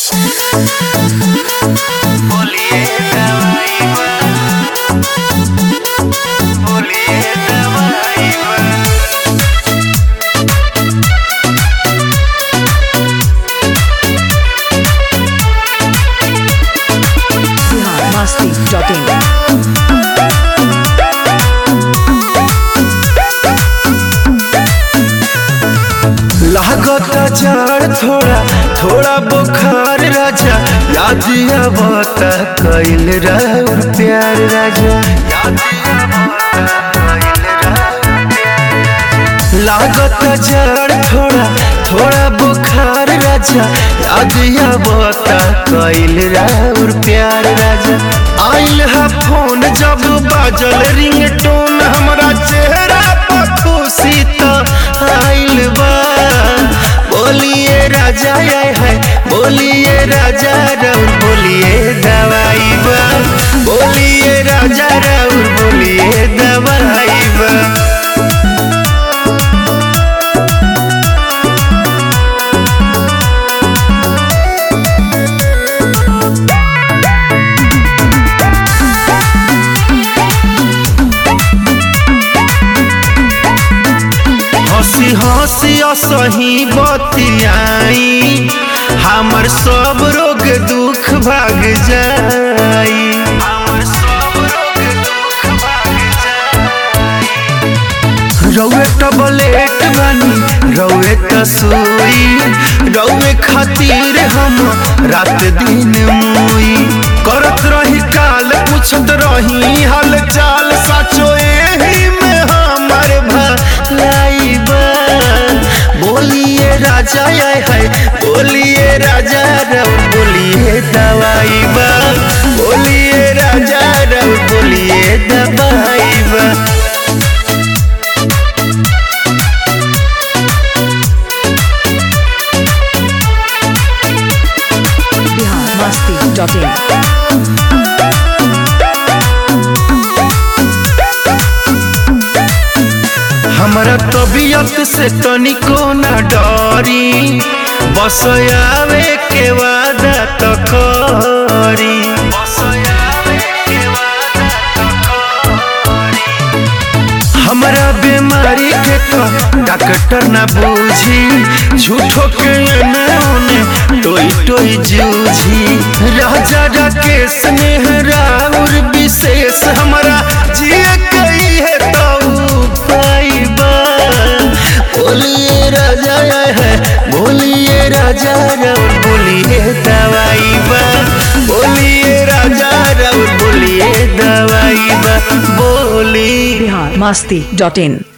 बोलिए दवाई बा बोलिए दवाई बा biharmasti.in लागता जाड़ थोड़ा थोड़ा बुखार राजा याद आवता कैल रहू प्यार राजा याद आवता कइल रहू प्यार लागता जाड़ थोड़ा थोड़ा बुखार राजा याद आवता कैल रहू प्यार राजा आइल है फोन जब बाजल रिंगटोन हमरा चेहरा पर खुशी तो आइल बा बोलिए राजा आए है बोलिए राजा राउर बोलिए दवाई बा बोलिए राजा राउर बोलिए दवाई बा हंसी हंसी असही बतियाई हमर सब रोग दुख भाग जाई हमर सब रोग दुख भाग जाई रौए टबलेट बनी रौए तसोई रौए खातिर हम रात दिन मुई करत रही काल पूछत रही हाल चाल साचो एही में हमर भलाई बा बोलिए राजा आए है बोलिए राजा रव बोलिए दवाई बा बोलिए राजा रव बोलिए दवाई बा biharmasti.in हमरा तबीयत से तनिको न डरी बस आवे के वादा तो करी बस आवे के वादा तो करी हमरा बीमारी के तो डॉक्टर न बूझी झूठो के एने ओने टोई टोई जूझी राजा राकेश स्नेह राउर विशेष हमरा जिए कई है तो पाइबा बोलिए राजा आए है बोलिए राजा राउर बोलिए दवाई बा बोलिए राजा राउर बोलिए दवाई बा बोली biharmasti.in